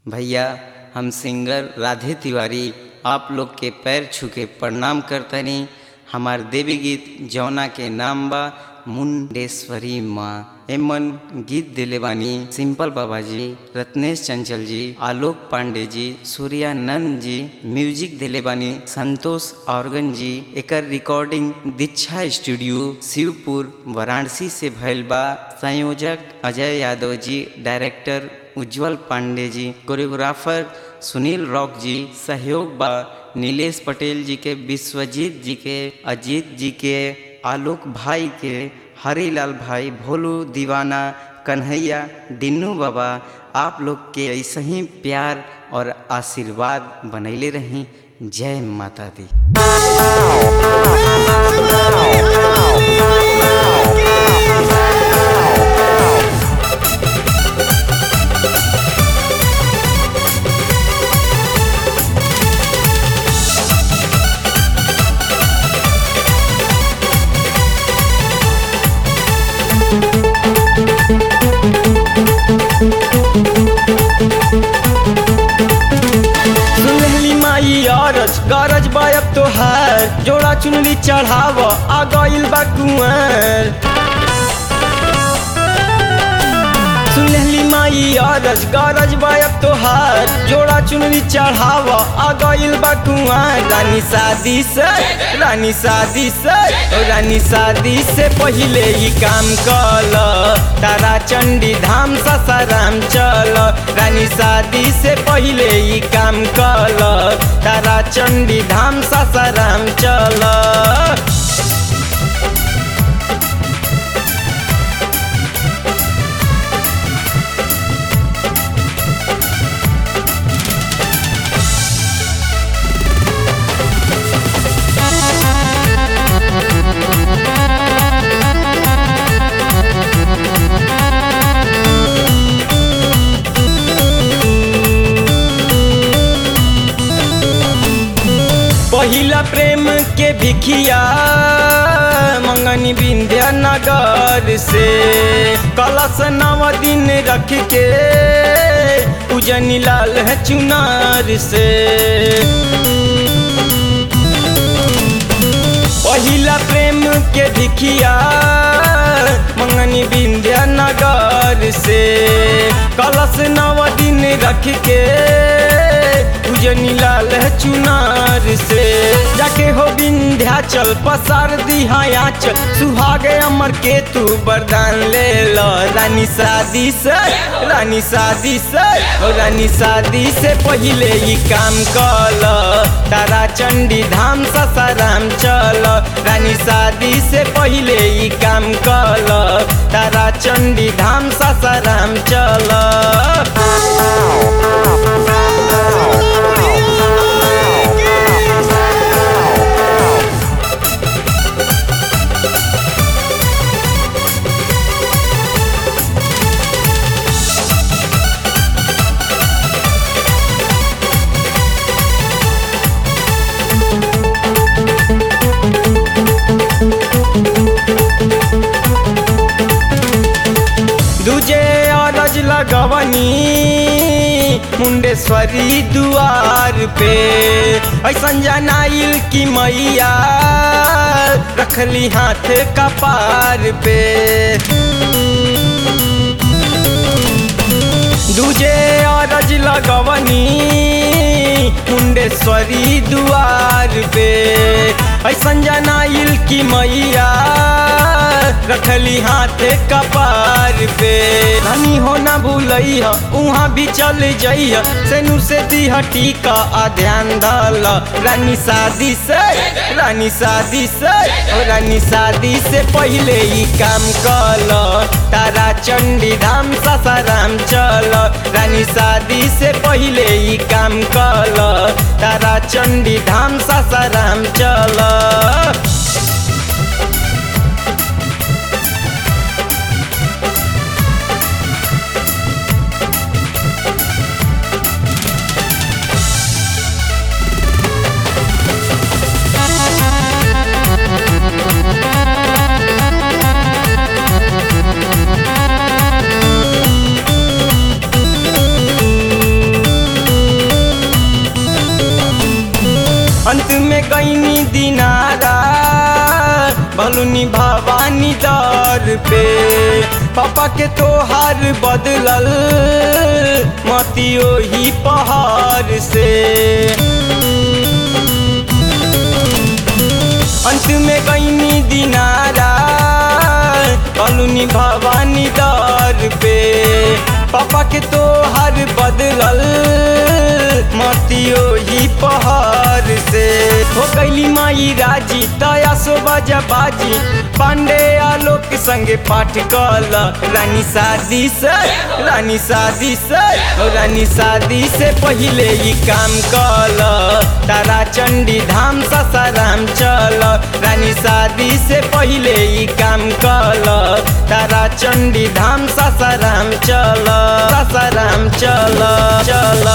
भैया हम सिंगर राधे तिवारी आप लोग के पैर छू के प्रणाम करतनी हमार देवी गीत जौना के नाम बा मुंडेश्वरी माँ एमन गीत दिले बानी सिंपल बाबा जी रत्नेश चंचल जी आलोक पांडे जी सूर्यानंद जी म्यूजिक दिले बानी संतोष ऑर्गन जी एकर रिकॉर्डिंग दीक्षा स्टूडियो शिवपुर वाराणसी से भइल बा संयोजक अजय यादव जी डायरेक्टर उज्जवल पांडे जी कोरियोग्राफर सुनील रॉक जी सहयोग बा नीलेश पटेल जी के विश्वजीत जी के अजीत जी के आलोक भाई के हरीलाल भाई भोलू दीवाना कन्हैया डिन्नू बाबा आप लोग के ऐसे ही प्यार और आशीर्वाद बनैले रही जय माता दी सुनहली माई अरज गरज बायब तोहार जोड़ा चुनरी चढ़ाव आ गइल बा कुंवर सुनहली माई अरज गरज बायब तोहार जोड़ा चुनरी चढ़ाव आ गइल बा कुंवर रानी शादी से रानी शादी से ओ रानी शादी से पहिले ही काम कल तारा चंडी धाम ससाराम चल रानी शादी से पहिले ही काम कल तारा चंडी धाम ससाराम चल पहिला प्रेम के भिखिया मंगनी विंध्या नगर से कलश नव दिन रख के पूजनी लाल है चुनार से पहिला प्रेम के भिखिया मंगनी विंध्या नगर से कलश नव दिन रख के पूजनी लाल है चुनार से जाके हो विंध्याचल पसार दिहायाचल सुहागे अमर के तू वरदान ले लो रानी शादी से रानी शादी से ओ रानी शादी से पहिले ही काम कल तारा चंडी धाम ससाराम चल रानी शादी से पहिले ही काम कल तारा चंडी धाम ससाराम चल दूजे अरज लगवनी मुंडेश्वरी दुआर पे ऐसन जनाइल की मैया रखली हाथ कपार पे दूजे अरज लगवनी मुंडेश्वरी दुआर पे ऐसन जनाइल की मैया रखली हाथ कपार पे धनी हो न भूलई उहाँ भी चल जई सेनु से दिह टीका आ ध्यान दल रानी शादी से रानी शादी से ओ रानी शादी से पहिले ही काम कल तारा चंडी धाम ससाराम चल रानी शादी से पहिले ही काम कल तारा चंडी धाम ससाराम चल अंत में गईनी दिनारा भलुनी भवानी दर पे पापा के तोहार बदलल मतियो ही पहाड़ से अंत में गईनी दिनारा कलुनी भवानी दर पे पापा के तोहार बदलल मतियो ही पहाड़ से हो गईली माई राजी दया सोबा बाजी पांडे आलोक संगे पाठ कल रानी शादी से रानी शादी से ओ रानी शादी से पहले ही काम कल तारा चंडी धाम ससाराम चल रानी शादी से पहले ही काम कल तारा चंडी धाम ससाराम चल ससाराम चल चल